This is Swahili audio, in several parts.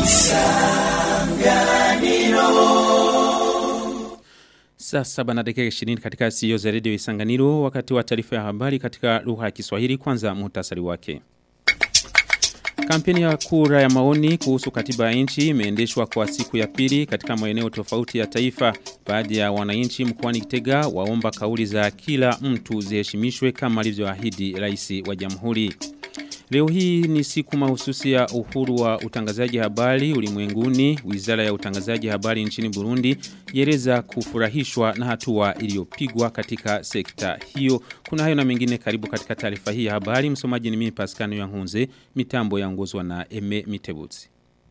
Saa saba na dakika 20 katika CEO za redio Isanganiro wakati wa taarifa ya habari katika lugha ya Kiswahili kwanza muhtasari wake. Kampeni ya kura ya maoni kuhusu katiba ya nchi imeendeshwa kwa siku ya pili katika maeneo tofauti ya taifa. Baadhi ya wananchi mkoani Kitega waomba kauli za kila mtu ziheshimishwe kama alivyoahidi rais wa jamhuri. Leo hii ni siku mahususi ya uhuru wa utangazaji habari ulimwenguni. Wizara ya utangazaji habari nchini Burundi yereza kufurahishwa na hatua iliyopigwa katika sekta hiyo. Kuna hayo na mengine karibu katika taarifa hii ya habari. Msomaji ni mimi Pascal Yangunze, mitambo yaongozwa na Eme Mitebutsi.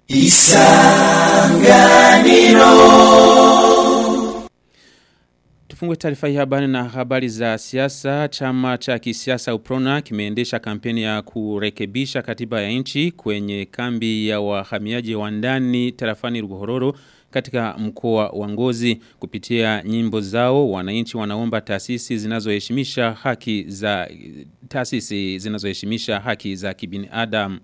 Tufungue taarifa hii habari na habari za siasa. Chama cha kisiasa Uprona kimeendesha kampeni ya kurekebisha katiba ya nchi kwenye kambi ya wahamiaji wa ndani tarafani Ruhororo katika mkoa wa Ngozi kupitia nyimbo zao wananchi wanaomba taasisi zinazoheshimisha haki za taasisi zinazoheshimisha haki za kibinadamu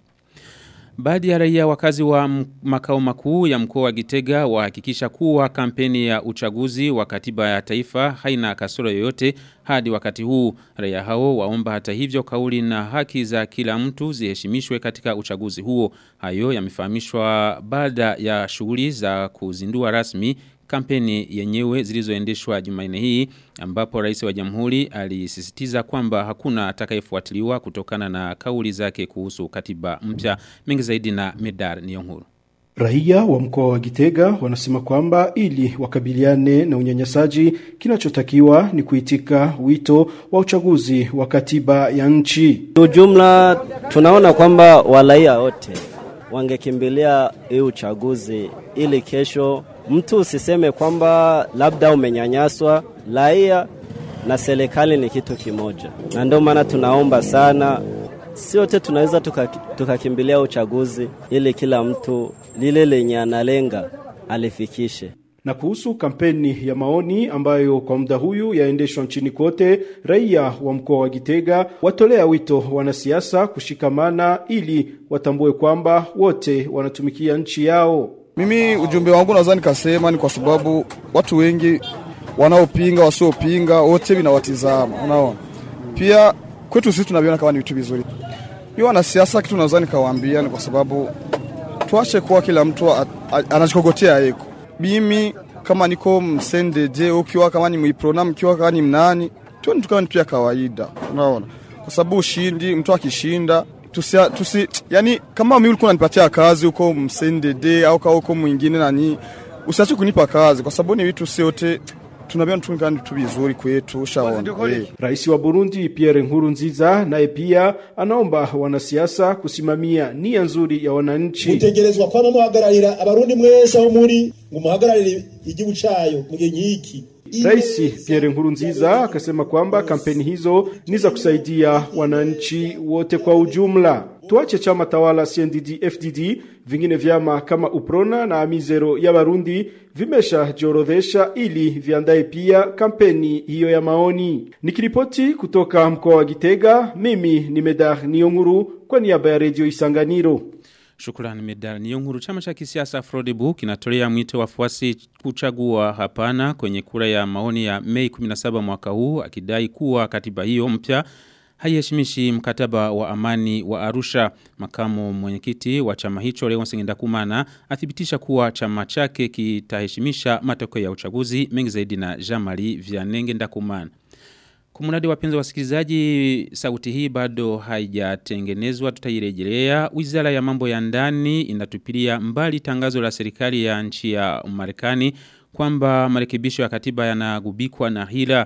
Baadhi ya raia wakazi wa makao makuu ya mkoa wa Gitega wahakikisha kuwa kampeni ya uchaguzi wa katiba ya taifa haina kasoro yoyote hadi wakati huu. Raia hao waomba hata hivyo kauli na haki za kila mtu ziheshimishwe katika uchaguzi huo. Hayo yamefahamishwa baada ya shughuli za kuzindua rasmi kampeni yenyewe zilizoendeshwa Jumanne hii ambapo rais wa jamhuri alisisitiza kwamba hakuna atakayefuatiliwa kutokana na kauli zake kuhusu katiba mpya mengi zaidi na Medar Niyonkuru Raia wa mkoa wa Gitega wanasema kwamba ili wakabiliane na unyanyasaji kinachotakiwa ni kuitika wito wa uchaguzi wa katiba ya nchi. Ujumla tunaona kwamba walaia wote wangekimbilia hii uchaguzi ili kesho mtu usiseme kwamba labda umenyanyaswa. Raia na serikali ni kitu kimoja, na ndio maana tunaomba sana, si wote tunaweza tukakimbilia tuka uchaguzi ili kila mtu lile lenye analenga alifikishe na kuhusu kampeni ya maoni ambayo kwa muda huyu yaendeshwa nchini kote, raia wa mkoa wa Gitega watolea wito wanasiasa kushikamana ili watambue kwamba wote wanatumikia nchi yao. Mimi ujumbe wangu nadhani kasema ni kwa sababu watu wengi wanaopinga wasiopinga wote vinawatizama, unaona. Pia kwetu sisi tunaviona kama ni vitu vizuri. Hiyo wanasiasa kitu nadhani kawaambia ni kwa sababu tuache kuwa kila mtu anachikogotea yeko. Mimi kama niko msendeje, ukiwa kama ni mwiprona, mkiwa kama ni mnani, tuone tukawa ni pia kawaida, unaona, kwa sababu ushindi, mtu akishinda tusi, tusi yani kama mimi ulikuwa unanipatia kazi huko msendede au kwa huko mwingine nani, usiache kunipa kazi, kwa sababu ni vitu sote tunabiona tukani tu vizuri kwetu ushaona. Hey. Rais wa Burundi Pierre Nkurunziza naye pia anaomba wanasiasa kusimamia nia nzuri ya wananchi. Mutegerezwa kwama muhagararira abarundi mwese aho muri ngo muhagararire igihugu cayo mu gihe nyiki Rais Pierre Nkurunziza akasema kwamba kampeni hizo ni za kusaidia wananchi wote kwa ujumla. Tuache chama tawala CNDD FDD, vingine vyama kama Uprona na Amizero ya Barundi vimesha jiorodhesha ili viandae pia kampeni hiyo ya maoni. Nikiripoti kutoka mkoa wa Gitega, mimi ni Medar Nionguru kwa niaba ya Radio Isanganiro. Shukrani medali. Niyo nkuru chama cha kisiasa Frodebu kinatolea mwito wafuasi kuchagua hapana kwenye kura ya maoni ya Mei 17 mwaka huu akidai kuwa katiba hiyo mpya haiheshimishi mkataba wa amani wa Arusha. Makamu mwenyekiti wa chama hicho Leo Sengendakumana athibitisha kuwa chama chake kitaheshimisha matokeo ya uchaguzi mengi zaidi na Jean-Marie Vianenge Ndakumana. Kumunadi wapenzi wasikilizaji sauti hii bado haijatengenezwa tutairejelea. Wizara ya mambo ya ndani inatupilia mbali tangazo la serikali ya nchi ya Marekani kwamba marekebisho ya katiba yanagubikwa na hila.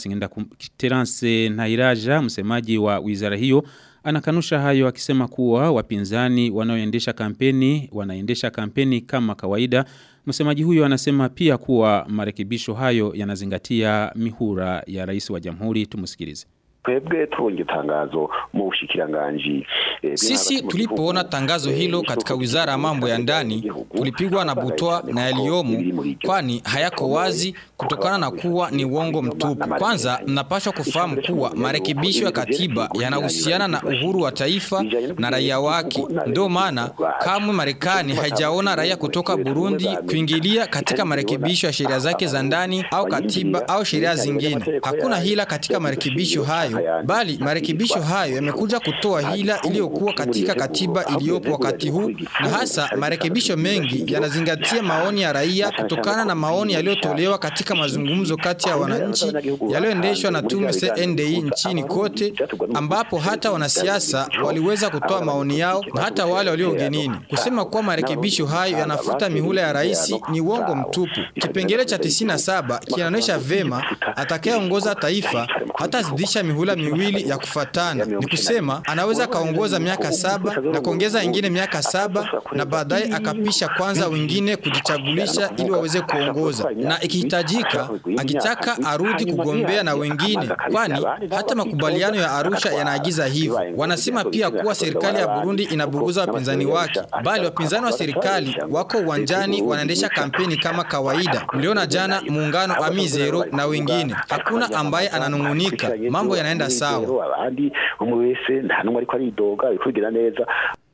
Terence Nairaja msemaji wa wizara hiyo anakanusha hayo akisema kuwa wapinzani wanaoendesha kampeni wanaendesha kampeni kama kawaida. Msemaji huyo anasema pia kuwa marekebisho hayo yanazingatia mihura ya rais wa jamhuri tumusikilize. twebwe tubonye itangazo mu bushikiranganji sisi tulipoona tangazo hilo katika wizara ya mambo ya ndani tulipigwa na butwa na yaliyomo kwani hayako wazi kutokana na kuwa ni uongo mtupu kwanza mnapaswa kufahamu kuwa marekebisho ya katiba yanahusiana na uhuru wa taifa na raia wake ndio maana kamwe marekani haijaona raia kutoka burundi kuingilia katika marekebisho ya sheria zake za ndani au katiba au sheria zingine hakuna hila katika marekebisho hayo bali marekebisho hayo yamekuja kutoa hila iliyokuwa katika katiba iliyopo wakati huu na hasa marekebisho mengi yanazingatia maoni ya raia kutokana na maoni yaliyotolewa katika mazungumzo kati ya wananchi yaliyoendeshwa na tume CNDI nchini kote ambapo hata wanasiasa waliweza kutoa maoni yao na hata wale walio ugenini kusema kuwa marekebisho hayo yanafuta mihula ya rais ni uongo mtupu kipengele cha 97 kinaonyesha vema atakayeongoza taifa hatazidisha mihula miwili ya kufatana ni kusema anaweza kaongoza miaka saba na kuongeza ingine miaka saba na baadaye akapisha kwanza wengine kujichagulisha ili waweze kuongoza na ikihitajika akitaka arudi kugombea na wengine kwani hata makubaliano ya Arusha yanaagiza hivyo wanasema pia kuwa serikali ya Burundi inabuguza wapinzani wake bali wapinzani wa serikali wako uwanjani wanaendesha kampeni kama kawaida mliona jana muungano Amizero na wengine hakuna ambaye ananungunika mambo yanaenda sawa abandi umwe wese nta numwe ariko aridoga bikugira neza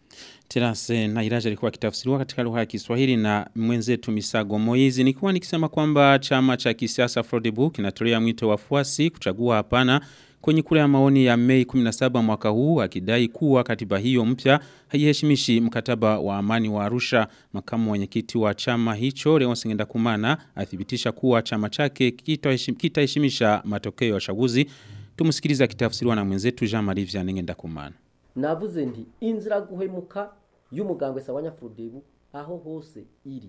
Terase na Iraja alikuwa kitafsiriwa katika lugha ya Kiswahili na mwenzetu Misago Moizi. Nikuwa nikisema kwamba chama cha kisiasa Frodebu kinatolea mwito wafuasi kuchagua hapana kwenye kura ya maoni ya Mei 17 mwaka huu akidai kuwa katiba hiyo mpya haiheshimishi mkataba wa amani wa Arusha. Makamu mwenyekiti wa chama hicho Leon Sengenda Kumana athibitisha kuwa chama chake kitaheshimisha matokeo ya uchaguzi. Tumsikiliza kitafsiriwa na mwenzetu Jean-Marie Vianney Ndakumana. navuze nti inzira guhemuka y'umugambwe sawanya Frodebu aho hose iri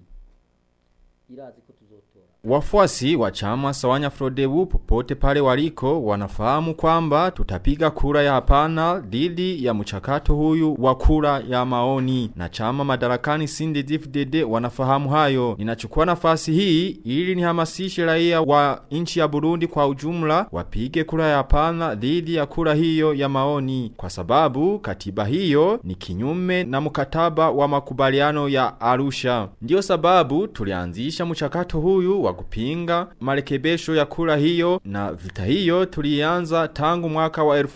irazi ko tuzotora Wafuasi wa chama Sawanya Frodebu popote pale waliko wanafahamu kwamba tutapiga kura ya hapana dhidi ya mchakato huyu wa kura ya maoni na chama madarakani CNDD-FDD wanafahamu hayo. Ninachukua nafasi hii ili nihamasishe raia wa nchi ya Burundi kwa ujumla wapige kura ya hapana dhidi ya kura hiyo ya maoni kwa sababu katiba hiyo ni kinyume na mkataba wa makubaliano ya Arusha. Ndiyo sababu tulianzisha mchakato huyu wa kupinga marekebisho ya kura hiyo na vita hiyo tulianza tangu mwaka wa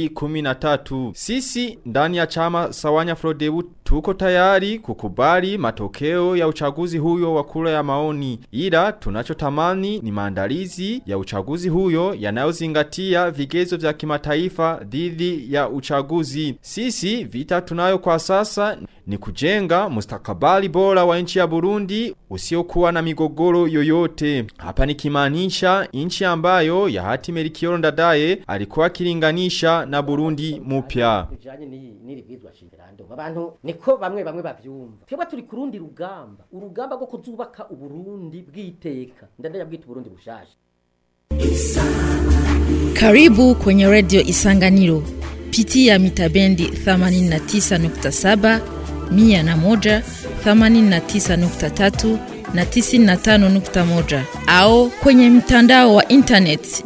2013. Sisi ndani ya chama Sawanya Frodebu tuko tayari kukubali matokeo ya uchaguzi huyo wa kura ya maoni. Ila tunachotamani ni maandalizi ya uchaguzi huyo yanayozingatia vigezo vya kimataifa dhidi ya uchaguzi. Sisi vita tunayo kwa sasa ni kujenga mustakabali bora wa nchi ya Burundi usiokuwa na migogoro yoyote. Hapa nikimaanisha nchi ambayo ya hati Melchior Ndadaye alikuwa akilinganisha na Burundi mupya. bijanye n'iyi n'iribwizwa shingirando abantu niko bamwe bamwe bavyumva twebwe turi kurundi rugamba urugamba rwo kuzubaka uburundi bw'iteka ndandaya bwita uburundi bushasha Karibu kwenye redio Isanganiro. Pitia mitabendi 89.7, 101, 89.3 na 95.1 au kwenye mtandao wa internet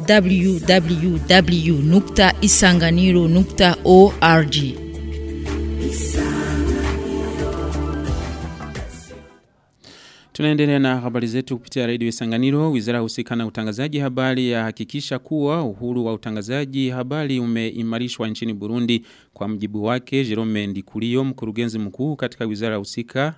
www.isanganiro.org. Tunaendelea na habari zetu kupitia redio Isanganiro. Wizara husika na utangazaji habari yahakikisha kuwa uhuru wa utangazaji habari umeimarishwa nchini Burundi. Kwa mjibu wake Jerome Ndikurio, mkurugenzi mkuu katika wizara husika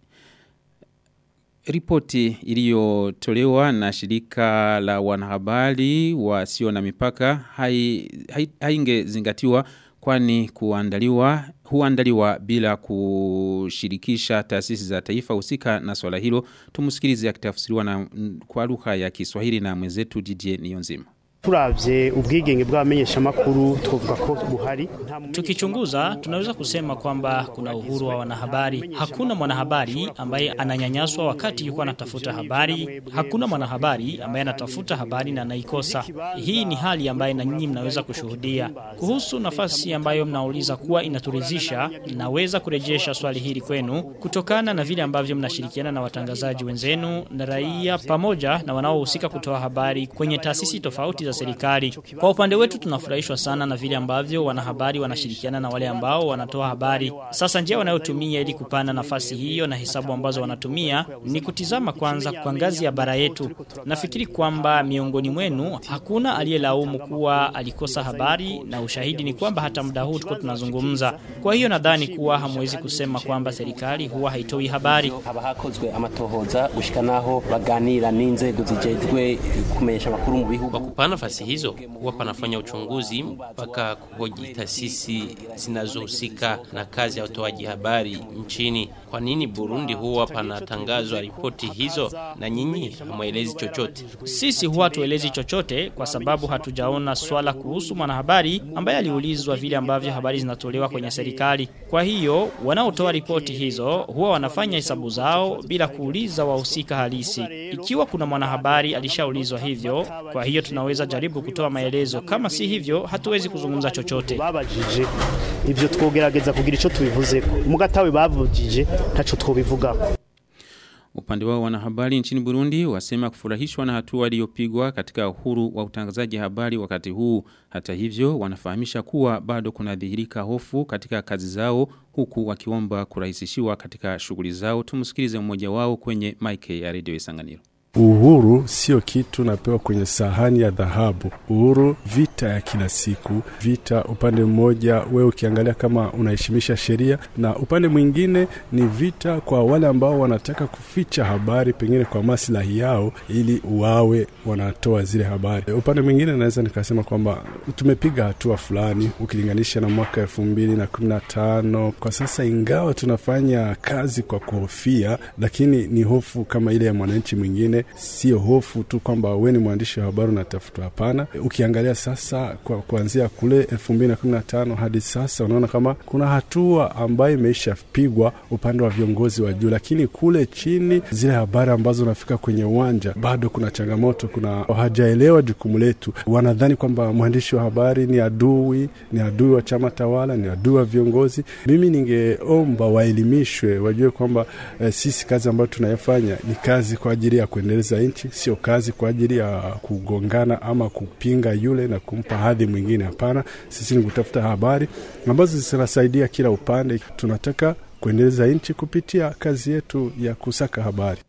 Ripoti iliyotolewa na shirika la wanahabari wasio na mipaka haingezingatiwa hai, hai kwani kuandaliwa huandaliwa bila kushirikisha taasisi za taifa husika na swala hilo tumusikilize akitafsiriwa na kwa lugha ya Kiswahili na mwenzetu Didier Niyonzima turavye ubwigenge bw'abamenyesha makuru twovuga ko buhari tukichunguza tunaweza kusema kwamba kuna uhuru wa wanahabari hakuna mwanahabari ambaye ananyanyaswa wakati yuko anatafuta habari hakuna mwanahabari ambaye anatafuta habari na anaikosa hii ni hali ambayo na nyinyi mnaweza kushuhudia kuhusu nafasi ambayo mnauliza kuwa inaturizisha naweza kurejesha swali hili kwenu kutokana na vile ambavyo mnashirikiana na watangazaji wenzenu na raia pamoja na wanaohusika kutoa habari kwenye taasisi tofauti za za serikali. Kwa upande wetu tunafurahishwa sana na vile ambavyo wanahabari wanashirikiana na wale ambao wanatoa habari. Sasa njia wanayotumia ili kupanda nafasi hiyo na hesabu ambazo wanatumia ni kutizama kwanza kwa ngazi ya bara yetu. Nafikiri kwamba miongoni mwenu hakuna aliyelaumu kuwa alikosa habari na ushahidi ni kwamba hata muda huu tuko tunazungumza. Kwa hiyo nadhani kuwa hamwezi kusema kwamba serikali huwa haitoi habari. haba hakozwe amatohoza gushika naho baganira n'inzego zijejwe kumenyesha makuru mu bihugu Kwa kupana nafasi hizo huwa panafanya uchunguzi mpaka kuhoji taasisi zinazohusika na kazi ya utoaji habari nchini. Kwa nini Burundi huwa panatangazwa ripoti hizo na nyinyi hamwelezi chochote? Sisi huwa tuelezi chochote kwa sababu hatujaona swala kuhusu mwanahabari ambaye aliulizwa vile ambavyo habari zinatolewa kwenye serikali. Kwa hiyo wanaotoa ripoti hizo huwa wanafanya hesabu zao bila kuuliza wahusika halisi. Ikiwa kuna mwanahabari alishaulizwa hivyo, kwa hiyo tunaweza jaribu kutoa maelezo. Kama si hivyo, hatuwezi kuzungumza chochote. babajije ivyo twogerageza kugira ico tubivuzeko mugatawe bavugije ntaco twobivugako Upande wao wanahabari nchini Burundi wasema kufurahishwa na hatua iliyopigwa katika uhuru wa utangazaji habari wakati huu. Hata hivyo wanafahamisha kuwa bado kuna dhihirika hofu katika kazi zao huku wakiomba kurahisishiwa katika shughuli zao. Tumsikilize mmoja wao kwenye mic ya Radio Isanganiro. Uhuru sio kitu napewa kwenye sahani ya dhahabu. Uhuru vita ya kila siku, vita upande mmoja wewe ukiangalia kama unaheshimisha sheria, na upande mwingine ni vita kwa wale ambao wanataka kuficha habari pengine kwa maslahi yao, ili wawe wanatoa zile habari. Upande mwingine naweza nikasema kwamba tumepiga hatua fulani ukilinganisha na mwaka elfu mbili na kumi na tano kwa sasa, ingawa tunafanya kazi kwa kuhofia, lakini ni hofu kama ile ya mwananchi mwingine sio hofu tu kwamba we ni mwandishi wa habari unatafutwa. Hapana, ukiangalia sasa kwa kuanzia kule elfu mbili na kumi na tano hadi sasa, unaona kama kuna hatua ambayo imeishapigwa upande wa viongozi wa juu, lakini kule chini, zile habari ambazo unafika kwenye uwanja, bado kuna changamoto. Kuna hawajaelewa jukumu letu, wanadhani kwamba mwandishi wa habari ni adui, ni adui wa chama tawala, ni adui wa viongozi. Mimi ningeomba waelimishwe, wajue kwamba eh, sisi kazi ambayo tunayofanya ni kazi kwa ajili ya kuendeleza nchi, sio kazi kwa ajili ya kugongana ama kupinga yule na kumpa hadhi mwingine. Hapana, sisi ni kutafuta habari ambazo zinasaidia kila upande. Tunataka kuendeleza nchi kupitia kazi yetu ya kusaka habari.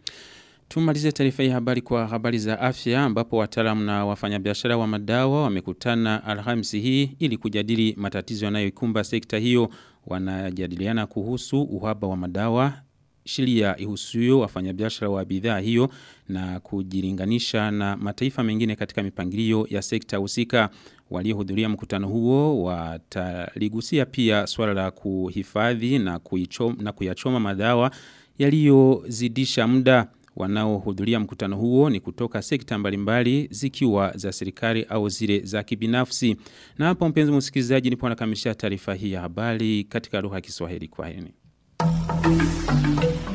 Tumalize taarifa hii habari kwa habari za afya ambapo wataalamu na wafanyabiashara wa madawa wamekutana Alhamisi hii ili kujadili matatizo yanayoikumba sekta hiyo. Wanajadiliana kuhusu uhaba wa madawa sheria ihusuyo wafanyabiashara wa bidhaa hiyo na kujilinganisha na mataifa mengine katika mipangilio ya sekta husika. Waliohudhuria mkutano huo wataligusia pia swala la kuhifadhi na, kuichom, na kuyachoma madawa yaliyozidisha muda. Wanaohudhuria mkutano huo ni kutoka sekta mbalimbali zikiwa za serikali au zile za kibinafsi. Na hapo mpenzi msikilizaji nipo nakamilisha taarifa hii ya habari katika lugha ya Kiswahili kwa heni.